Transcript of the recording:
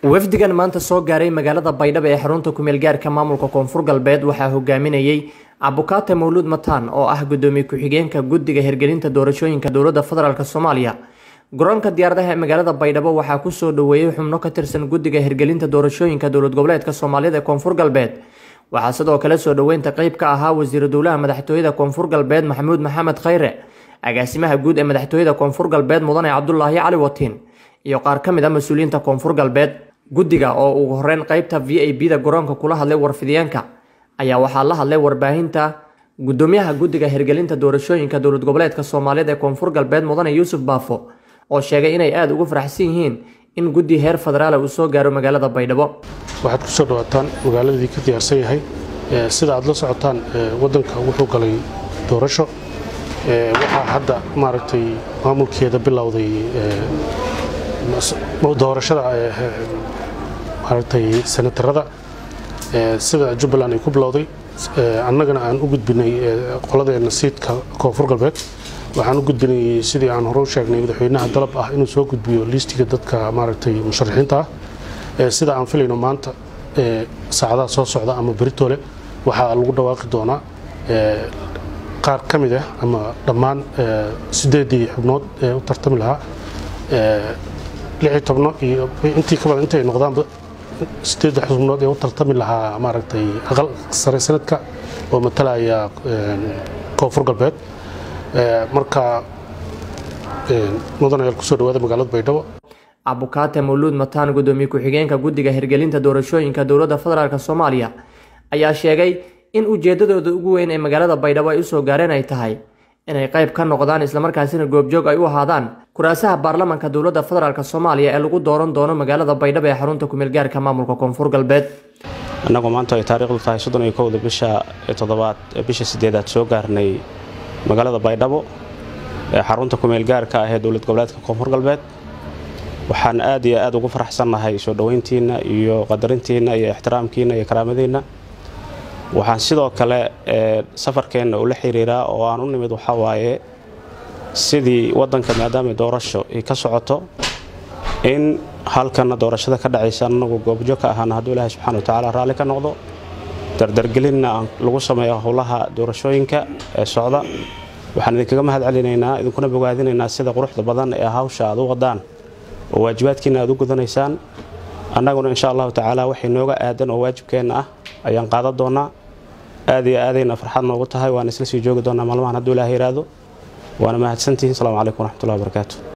wafdigan maanta soo gaaray magaalada baydhabo ee xarunta kumeel gaarka maamulka koonfur galbeed waxaa hogaaminayey cabbukaate mawluud mataan oo ah gudoomiye ku-xigeenka guddiga hirgelinta doorashooyinka dowladda federaalk soomaaliya garoonka diyaaradaha ee magaalada baydhabo waxaa kusoo dhaweeyey xubno ka tirsan guddiga hirgelinta doorashooyinka dowlad goboleedka soomaaliyada ee koonfur galbeed waxaa sidoo kale soo dhoweynta qeyb ka ahaa wasiiru dowlaha madaxtooyada koonfur galbeed maxamuud maxamed khayre agaasimaha guud ee madaxtooyada koonfur galbeed mudane cabdulaahi cali watiin iyo qaar ka mid a mas-uuliyiinta koonfur galbeed guddiga oo ugu horeyn qeybta v a b da garoonka kula hadlay warfidiyeenka ayaa waxaa la hadlay warbaahinta gudoomiyaha guddiga hirgelinta doorashooyinka dowlad goboleedka soomaaliyada ee koonfur galbeed mudane yuusuf baafo oo sheegay inay aada ugu faraxsan yihiin in guddi heer federaala uu soo gaaro magaalada baydhabo waxaad ku soo dhawaataan magaaladii ka diyaarsan yahay sida aad la socotaan waddanka wuxuu galay doorasho waxaa hadda maaragtay maamulkeeda bilowday doorashada maaragtay senatarada sida jubbaland ay ku bilowday annagana aan u gudbinay qoladeena siidka koonfur galbeed waxaan u gudbinay sidii aan hore u sheegnay madaxweynaha dalab ah inuu soo gudbiyo liistiga dadka maaragtay musharaxiinta ah sida aan filayno maanta saacadaha soo socda ama beritole waxaa lagu dhawaaqi doonaa qaar ka mid ah ama dhammaan sideedii xubnood ee u tartami lahaa lixii tobno iyo intii ka badan intay noqdaanba sideedda xubnood ee u tartami lahaa maaragtay aqal sare sanadka oo matalaya koonfur galbeed marka mudan ayaal kusoo dhawaada magaalada baydhabo cabbukaate mawluud mataan gudoomiye ku-xigeenka guddiga hirgelinta doorashooyinka dowladda federaalk soomaaliya ayaa sheegay in ujeedadooda ugu weyn ee magaalada baydhabo ay usoo gaareen ay tahay inay qayb ka noqdaan islamarkaasina goobjoog ay u ahaadaan kuraasaha baarlamanka dowladda federaalk soomaaliya ee lagu dooran doono magaalada baydhabo ee xarunta kumeel gaarka maamulka koonfur galbeed annagu maanta ay taariikhdu tahay soddon iyo kowda bisha toddobaad bisha sideedaad soo gaarnay magaalada baydhabo ee xarunta kumeel gaarka ah ee dowlad goboleedka koonfur galbeed waxaan aad iyo aad ugu faraxsannahay soo dhoweyntiinna iyo qadarintiinna iyo ixtiraamkiinna iyo karaamadiinna waxaan sidoo kale safarkeenna ula xiriiraa oo aan u nimid waxaa waaye sidii waddanka maadaama doorasho ay ka socoto in halkanna doorashada ka dhacaysa annagu goobjo ka ahaana hadduu ilaahay subxana watacaala raalli ka noqdo dardargelinna lagu sameeyo howlaha doorashooyinka ee socda waxaan idinkaga mahad celinaynaa idinkuna bogaadinaynaa sida quruxda badan ee hawsha aad u wadaan oo waajibaadkiina aad u gudanaysaan annaguna insha allahu tacaala waxay nooga aadan oo waajibkeenna ah ayaan qaadan doonaa aad iyo aadayna farxad noogu tahay waan isla sii joogi doonaa maalmahan hadduu ilaah yiraahdo waana mahadsantihiin asalaamu calaykum waraxmatullahi wabarakaatu